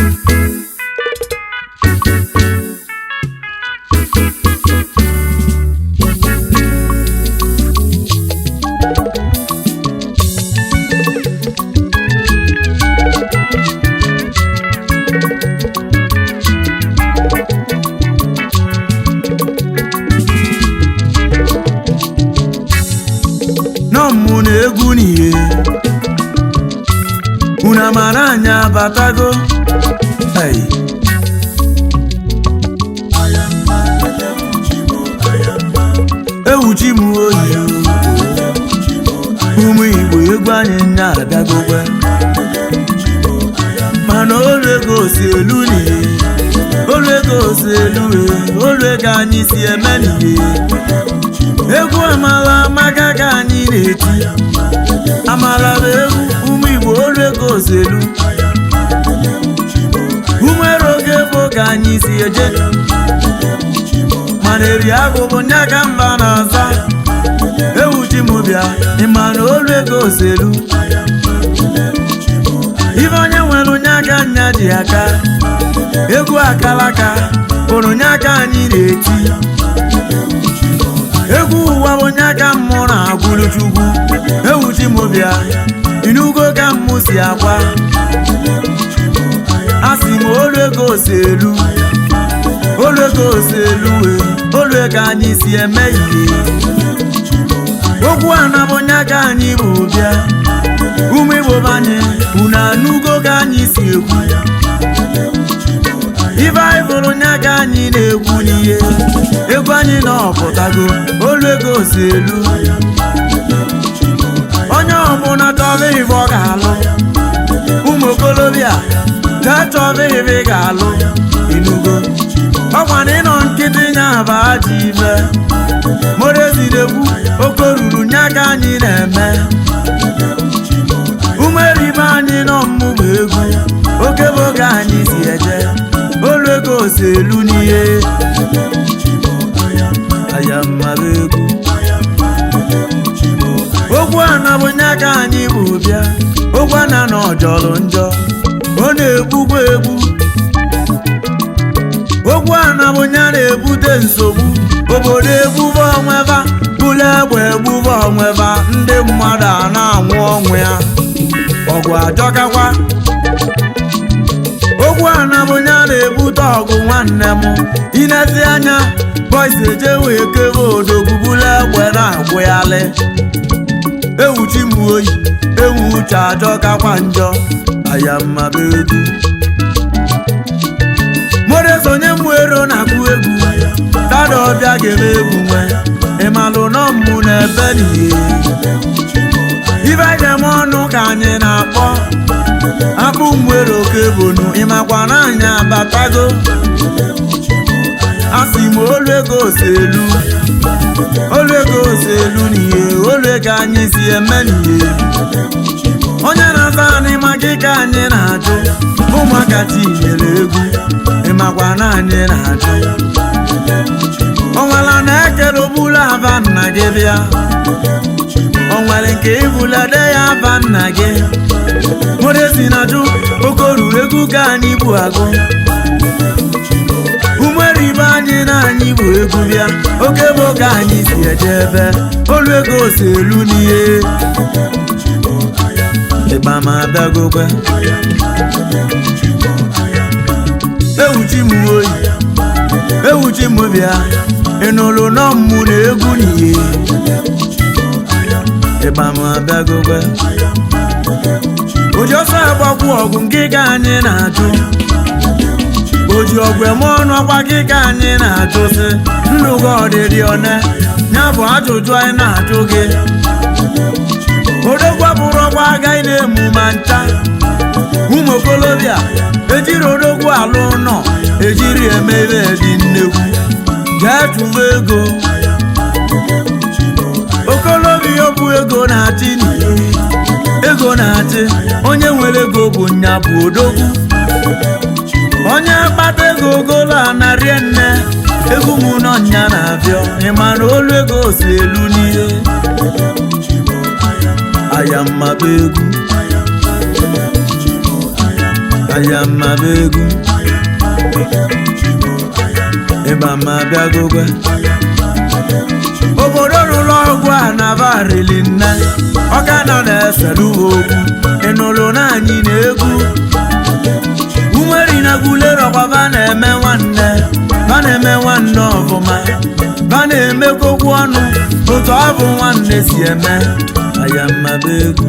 nọmmụ na egwu n'ihe unu amara anyị abatago Ei. ewuchi m oyi ụmụ igbo egwu anyị nya abịagokwe mana olu ego si elu n'ihe olu ego si elu e olu ego anyị si eme n'ihe egwu amala amaka ka anyị na-eti amala bụ egwu ụmụ igbo olu ego si elu umere oge bụ ka anyị si eje mana eri agụ bụ nya ka mba na-aza ewuchi m bịa ịma na olu ego si elu ife onye nwere onye aka nya ji aka egwu akalaka bụrụ nya ka anyị na-eti egwu ụwa bụ onye aka mmụ na-agwụrụ chukwu ewuchi m bịa inugo ka mmụ si agwa a sị m olu ego si elu olu ego si elu wee olu ego anyị si eme ihe okwu a na bụ onye aka anyị bụ bịa ụmụ igbo banye unu anụgo ka anyị si ekwu ife anyị bụrụ onye aka anyị na-ekwu n'ihe egwu anyị na ọpụtago olu ego si elu onye ọbụla chọba ife ọ ga-alụ ụmụ okolobịa jee chọba ife ị ga-alụ inugo ọkwa na ịnọ nkịtị nya bụ aja ife morezidekwu oke ruru nye aka anyị na-eme umeribe anyị nọ mmụba egwu oke bụ oge anyị si eje olu ego si elu n'ihe ayammaba egwu okwu ana bụ nye aka anyị bụ bịa okwu ana na ọjọrọ njọ ọ na-egbukwa egbu okwu ana bụ nye na-ebute nsogbu obodo egbube onweba bụla egbe egbube onweba ndị mmadụ a na-anwụ ọnwụ ya ọgụ ajọkakwa okwu ana bụ nye na-ebute ọgụ nwanne m inezi anya bọis eje wee kebe odogwu bụla egbe na-agbụghalị ewuchi m oyi ewu uche ajọkakwa njọ ayammaba egwu moresonye m ero na-akụ egwu dada ọbịa ga-eme egwu nwe ịmalụ nọ mmụ na ebe n'ihe ibe jem ọnụ ka anyị na-akpọ akpụ mwere oke bonu ịmakwa na anyị abatago asị m olu ego si elu olu ego si elu n'ihe olu ego anyị si eme n'ihe onye na-aza anyị maka ike anyị na-ajụ ụmụaka tinyere egwu ịmakwa na anyị na-ajụ onwere na-ekere obula aba nna gị bịa onwere nke ibulade ya aba nna gị moresi na jụ oke ruru egwu ka anyị bụ agụ umere ibe anyị na anyị bụ egwu bịa oke bụ ka anyị si eje ebe olu ego si elu n'ihe ịgba ma abịagokwe ewuchi m oyi ewuchi m bịa ịnụlụ nọ mmụ na egwu n'ihe ịgba ma abịagokwe oji ọsọ agbakwu ọgụ nke ka anyị na-ajụ oji ọgwụ eme ọnụ ọkwa gị ka anyị na-ajụ sị ndụ gị ọdịdị one ya bụ ajụjụ anyị na-ajụ gị odogwu bụrụ ọgwa agaghị na-emu ma ncha ụmụ okolobịa ejiri odogwu alụ nọ ejiri eme ebe dị nnekwu jee chụwa ego okolobịa bụ ego na-achị n'ihe ego na-achị onye nwere ego bụ nya bụ odogwu onye kpata ego ogolo anarie nne egwu m nọ nya na-abịa ịma na olu ego si elu n'ihe ayammaba egwu ayamaba egwu ịba ma bịagogwe obodo rụrụ ọgwụ a nabarili nne ọka nọ na-eselu ha okwu ịnụrụ na anyị na-egwu umeri na gulero ba na-eme nwanne ba na-eme nwanne ọfụma ba na-emekokwu ọnụ otu ọ bụ nwanne si eme ayamaba egwu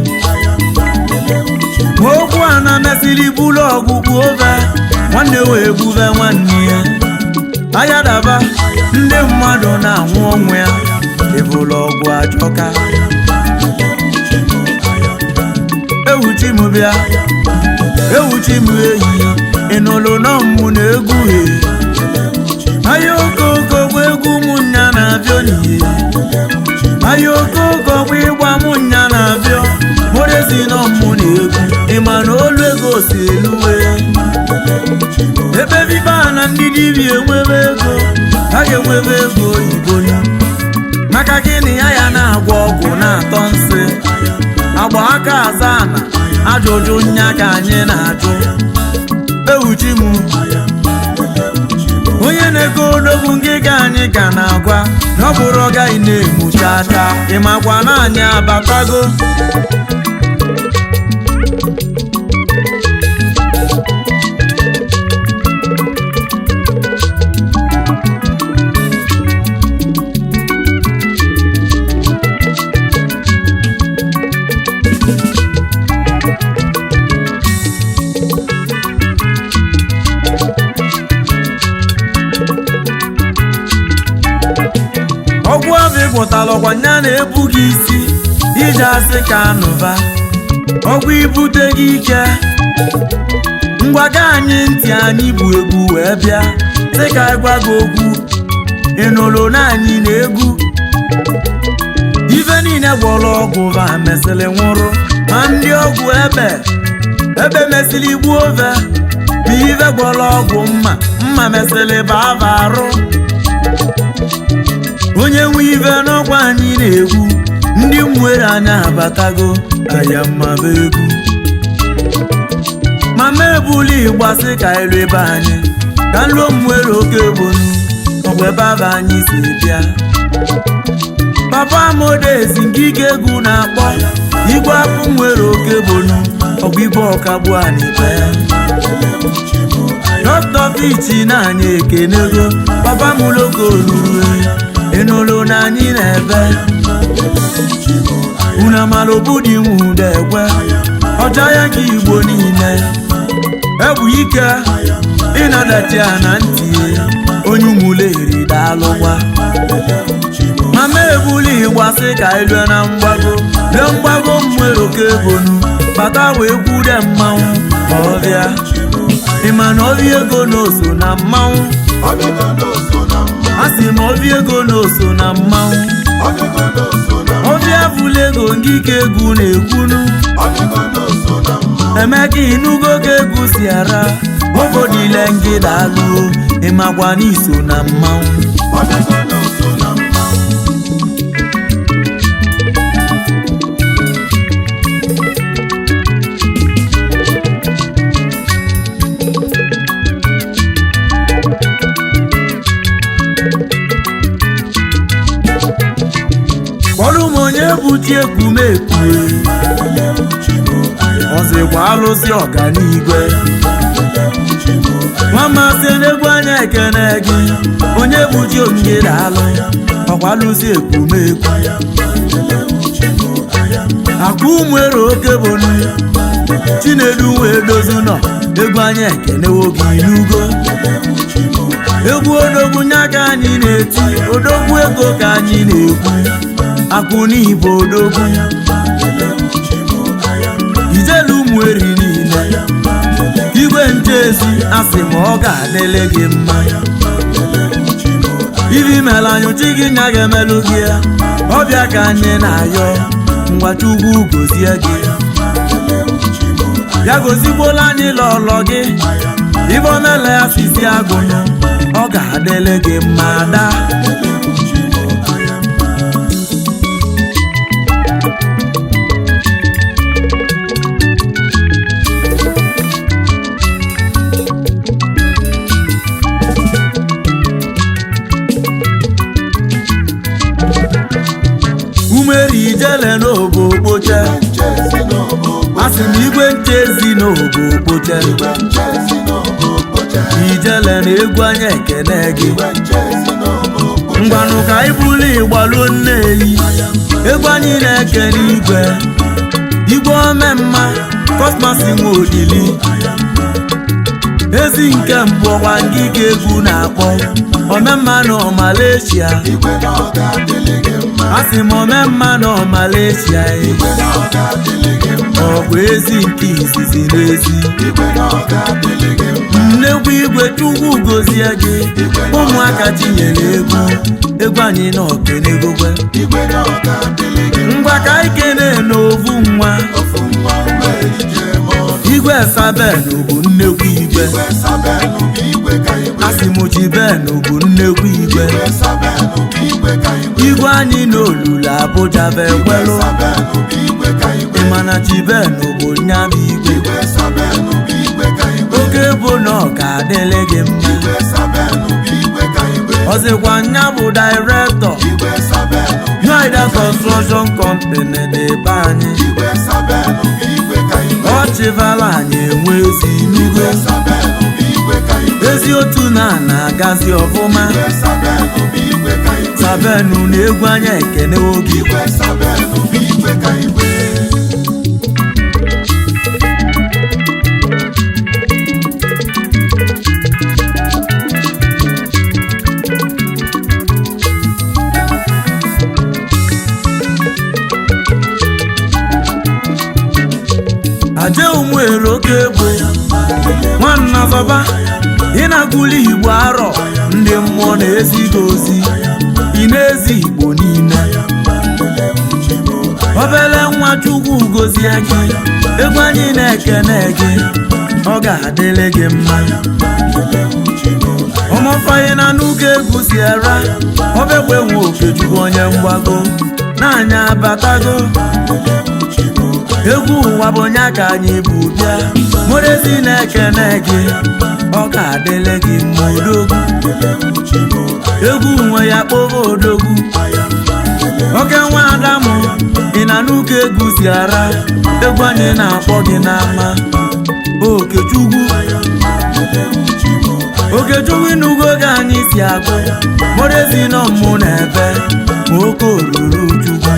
ma okwu a na-emesịrị bụlụ ọgwụgwụ obe nwanne wee gbube nwanne ya ayadaba ndị mmadụ na-anwụ ọnwụ ya ịbụlụ ọgwụ ajọka ewuchi m bịa ewuchi m eyi ịnụlụ nọ mmụ na egwu he ahịa okoko bụ egwu ụmụnya na-abịa oniye ahịa okoko bụ ịgba mụnya na-abịa morezi nọ mmụ na egwu ịma na olu ego si eluwe ebe biba na ndị dibịa enwebe ego ha ga-enwebe ego oyibo ya maka gịnị ya ya na-agwọ ọgwụ na-atọ nsị agba aka aza na ajụjụ nya ka anyị na-ajụ ewuchi m onye na-ego odogwu ngịga anyị ka na-agwa na ọ bụrụ ọgaghị na-emucha aka ịmakwa na anyị abatago ọgwụ ọbụ ịgwọtala ọgwa nya na-ebu gị isi ije asị ka anụba ọgwụ ibute gị ike ngwaga anyị ntị anyị bụ egwu wee bịa sị ka ịgwa gị okwu ịnụrụ na anyị na-egwu ife niile gwọrọ ọgwụ va mesịrị nwụrụ ma ndị ọgwụ ebe ebe mesịrị gbuo ove bụ ife gwọrọ ọgwụ mma mma mesịrị bava arụ onye nwe ife n'ọkwa anyị na-egwu ndị nwere anya abatago ayamaba egwu mama ebuli ịgbasị ka elu ebe anyị ka nlo nwere oke bonu ọgwa ebe aba anyị si bịa papa modezi ngige egwu na-akpọ igwe afụ nwere oke bonu ọgwa ibe ọkagbu anibe dọkịta fichi na anyị ekenego papa m logo oluru ịnụrụ na anyị na-ebe unu amala obudi nwude ekwe ọcha ya ka igbo niile egwu ike ịnadachi ya na ntị onye umuleri daalụgwa mama ebuli ịgbasị ka ilue na mgbago lee mgbago m nwere oke ebonu bata wee kwude mmanwụ ma ọbịa ịma na obi ego na oso na mmanwụ a sị m obi ego na oso na mmanwụ obi abụla ego ngike egwu na-ekwunu emeka inugo ka egwu si ara obodile ngịda alụo ịmakwa n'iso na mmanwụ kpọrọ m onye buti ekwumekwu ọzịkwa alụsị ọganigwe nwamasị n'egwu anya ekene gị onye buji ongere alụ ọkwa alụsị ekwumekwu akwa ụmụere oke bonu chinedu wee dozu nọ egwu anya ekenewo gị n'ugo egwu odogwu nya ka anyị na-eti odogwu ego ka anyị na-ekwu akụ n'ibo odogwu ijelu ụmụ eri niile igwe nchezi asị ma ọ ga-adịle gị mma ibi mere anyụchi gị nya ga-emelụ gị ya ọbịa ka anyị na-ayọ ngwachukwu gozie gị ya gozigbola anyị lọlọ gị ibe omela ya sisi agụnụ ọ ga-adịle gị mma daa igwe nchezi n'ogo okpoche igwe nchezi n'ogo okpoche ijele na egwu anya ekene gị igwe nchezi n'ogo okpoche ngwanụ ka anyị bulu ịgbaluo nneyi egwu anyị na-ekele igwe igwe omemma kosmasi nwe odili ezi nke mbụ ọkwa ngịga egwu na-akpọ omemma nọ Malaysia igwe na ọ ga-adịlị gị mma asị m omemma nọ Malaysia e. igwe na ọ ga-adịlị gị mma ọ bụ ezi nke izizi n'ezi igwe na ọ ga-adịlị gị mma nnekwu igwe chukwu gozie gị ụmụaka tinyere egwu egwu anyị na okenegokwe igwe na ọ ga-adịlị gị mma ngwa ka anyị kene n'ovu nwa ofu nwa mgbe ije ma ọ igwe saben bụ nnekwu igwe igwe sabelu bụ igwe ka igwe asịmụchi ben bụ nnekwu igwe igwe sabelu bụ igwe ka igwe igwe anyị n'olulu abụja bụ ekwelụ sabelu bụ igwe ka igwe ịmana chiben bụ nyabụ igwe igwe sabelu bụ igwe ka igwe oge bụ na ọ ga-adịlị gị mma igwe sabelu bụ igwe ka igwe ọzịkwa nya bụ dairektọ igwe sabelu Yoida Construction Company dị be anyị igwe sabelu bụ igwe ka igwe ọ chịvala anyị enwe ezi inugo sabelu bụ igwe ka igwe ezi otu na na-agazi ọfụma igwe sabelu bụ igwe ka igwe sabenu na egwu anya ekene oge igwe sabelu bụ igwe ka igwe aje ụmụere oke egbo nwanna zọba ị na-agụli igbo arọ ndị mmụọ na-ezighị ozi ị na-ezi igbo niile obele nwa chukwu gozie gị egwu anyị na-ekene gị ọ ga-adịrị gị mma ụmụfanye na n'ụka egwu si era obekwe nwe okechukwu onye mgbago na-anya abatago egwu ụwa bụ onye ka anyị bụ bịa morezi na-ekene gị ọ ga-adịrị gị mma odogwu egwu nwe ya kpọba odogwu oke nwa adamụ ị na n'ụka egwu si ara egwu anyị na-akpọ gị n'ama okechukwu okechukwu ịnụgo oge anyị si agụ morezi nọ mmụ na ebe ma oke oruru chukwu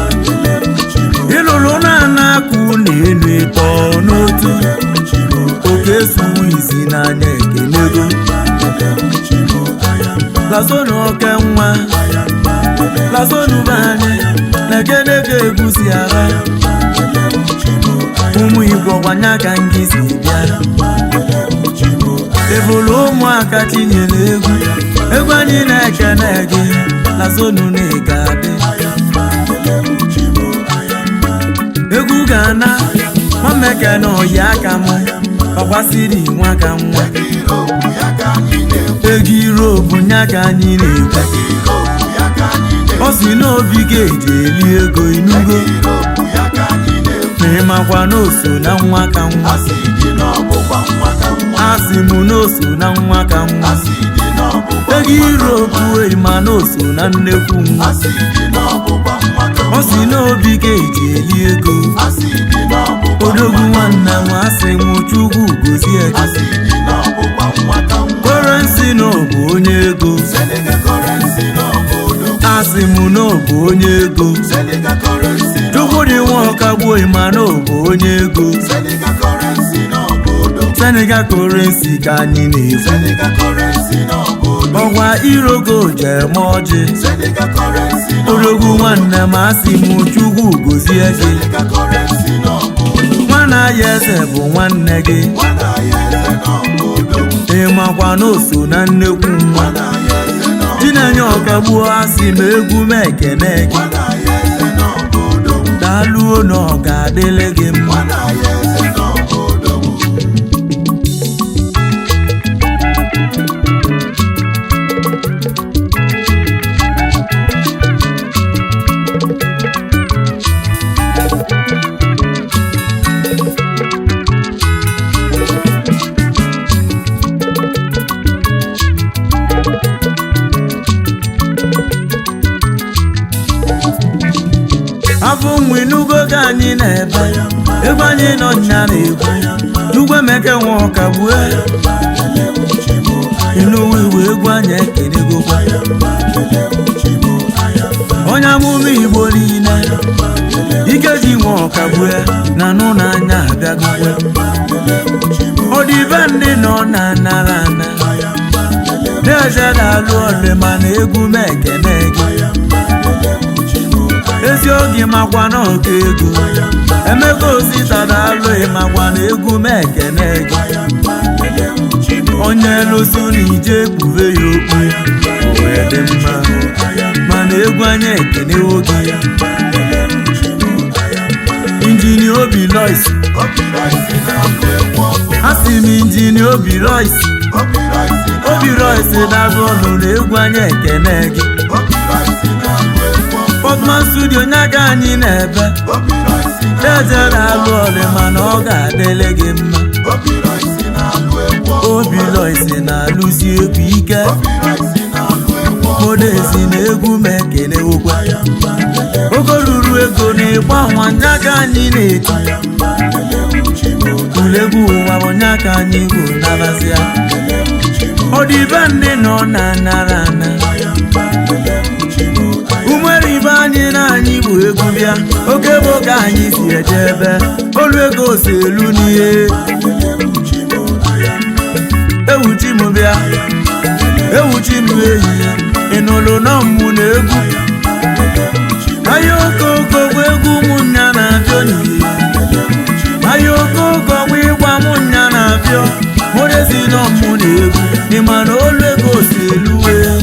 ịlụrụ na-ana akụ na enu ịtọ n'otu oke suwu isi n'anya ekenego lazonu oke nwa lazonu be anyị na-ekedego egusi ara ụmụ igbo gwanya ka ngị si bịa ebulu ụmụaka tinyere egwu egwu anyị na-ekene gị lazonu na ị ga-adị egwu ga-ana nwameke na oyi aka m ọgbasiri nwa ka nwa Iropu ya ka anyị na-ekwu ego iropu nya ka anyị na-ekwu Iropu ya ka anyị na-ekwu ọ si n'obi ga-eji eli ego inugo Iropu ya ka anyị na-ekwu ma ịmakwa na oso na nwa ka nwa asị dị n'ọgbụgba nwa ka nwa asị m na oso na nwa ka nwa asị dị n'ọgbụgba ego iropu ma na oso na nnekwu nwa asị dị n'ọgbụgba nwa ka ọ si n'obi ga-eji eli ego asị dị n'ọgbụgba odogwu nwanne m asị m chukwu gozie gị asị dị n'ọgbụgba nwa ka nwa kọrensi na ọ bụ onye ego Senegal currency n'obodo asị m na ọ bụ onye ego Senegal currency chukwu dị nwa ọkagbuo ma na ọ bụ onye ego Senegal currency n'obodo senegal kọrensi ka anyị na-ekwu Senegal currency n'obodo ọgwa irogo jeme ọjị Senegal currency odogwu nwanne m asị m chukwu gozie gị Senegal currency n'obodo nwana ya eze bụ nwanne gị Nwana ya eze n'obodo ịmakwa na oso na nnekwu nwa Nwana ya eze n'obodo chinenye ọkagbuo asị m egwu m ekene gị Nwana ya eze n'obodo daalụo na ọ ga-adịrị gị mma Nwana ya eze n'obodo afọ nwa inugo ka anyị na-ebe egwu anyị nọ nya na-egwu n'ugwemeke nwe ọkagbue inuwe iwe egwu anyị ekelegokwa onye amụma igbo niile ikeji nwe ọkagbue na nụ n'anya abịagokwe ọdịbe ndị nọ na nara ana na-eje na-alụ ọlụ mana egwu m ekene gị ezi oge makwa na ọka ego emeka osita na-alụ ịmakwa na egwu m ekene gị onye lụsụ na ije kpube ya okpu wee dị mma mana egwu anya ekenewo gị injinia obi lois a sị m injinia obi lois obi lois na-agụ ọnụ na egwu anya ekene gị Pọtman studio nye aka anyị na-ebe eze na-alụ ọlụ mana ọ ga-adịle gị mma obi loisi na-alụzi egwu ike modezi na egwu m ekele okwe ogo ruru ego na ịgba nwa nye aka anyị na-eti ulegwu ụwa bụ nye aka anyị bụ nabazia ọdịbe ndị nọ na nara ana umere ibe anyị na anyị bụ egwu bịa oke bụ ka anyị si eje ebe olu ego si elu n'ihe ewuchi m bịa ewuchi m ehihie ịnụlụ nọ mmụ na egwu ahịa okoko bụ egwu ụmụnnya na-abịa n'ihe ahịa okoko bụ ịgwa mụnya na-abịa mụrezi nọ mmụ na egwu ịma na olu ego si elu wee